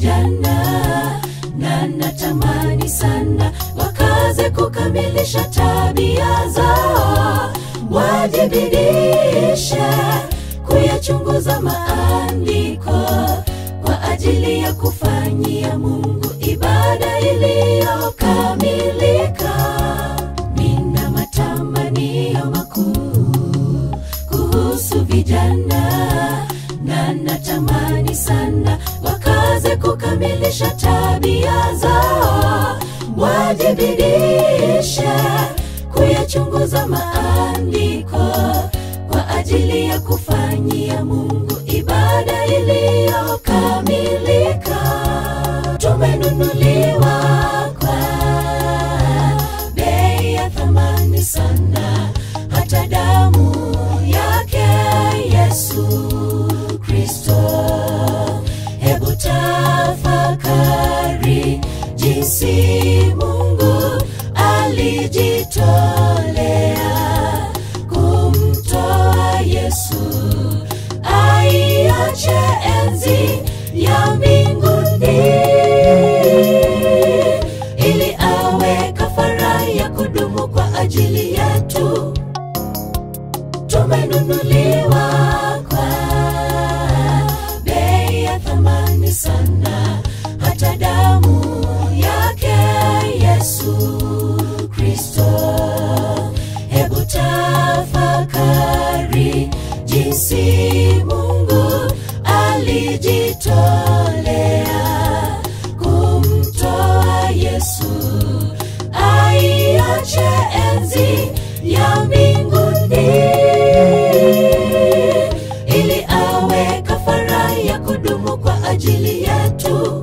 vijana na natamani sana wakaze kukamilisha tabia zao wajibidishe kuyachunguza maandiko kwa ajili ya kufanyia mungu ibada iliyokamilika nina matamanio makuu kuhusu vijana na natamani sana wakaze kukamilisha tabia zao wajibidishe kuyachunguza maandiko kwa ajili ya kufanyia mungu ibada iliyokamilika tumenunuliwa kwa bei ya thamani sana hata damu yake yesu kristo hebu tafakari jinsi mungu alijitolea kumtoa yesu aiache enzi ya mbinguni ili awe kafara ya kudumu kwa ajili yetu tumenunuliwa kwa bei ya thamani sana hata damu yake yesu kristo hebu tafakari jinsi mungu alijitolea kumtoa yesu aiache enzi ya mbinguni ili awe kafara ya kudumu kwa ajili yetu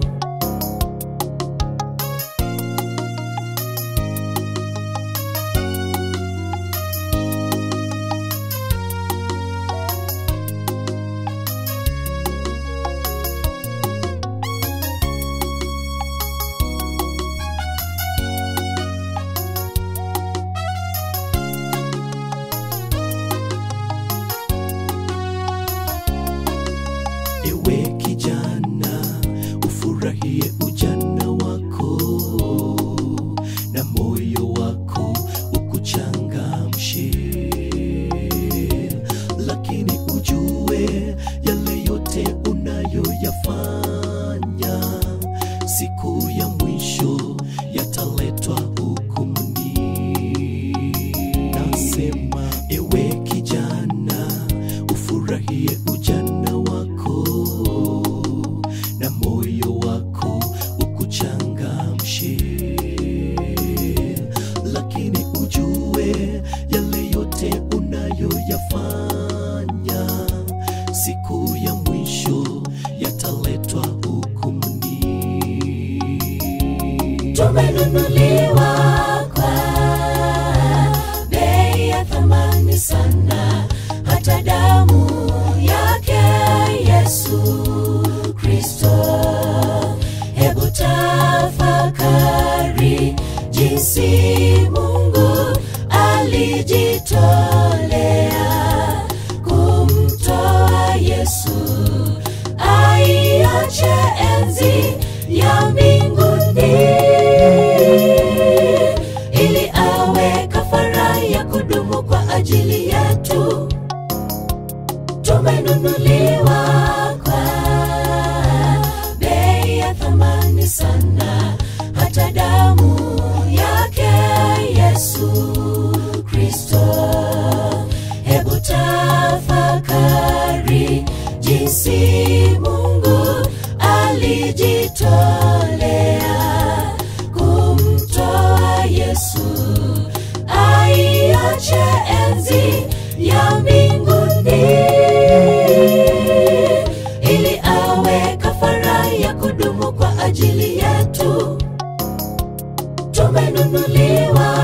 ewe kijana ufurahie ujana wako na moyo wako ukuchangamshe lakini ujue yale yote unayoyafanya siku ya mwisho yataletwa hukumuni nasema ewe kijana ufurahie ujana wako na moyo wako ukuchangamshe lakini ujue yale yote unayoyafanya siku ya mwisho yataletwa hukumuni tumenunuliwa kwa bei ya thamani sana hata damu yake yesu kristo hebu tafakari jinsi mungu alijitolea kumtoa yesu aiache enzi ya mbinguni ili awe kafara ya kudumu kwa ajili yetu tumenunuliwa kwa bei ya thamani sana hata damu yake yesu kristo hebu tafakari jinsi mungu alijitolea kumtoa yesu aiache enzi ya mbinguni ili awe kafara ya kudumu kwa ajili yetu tumenunuliwa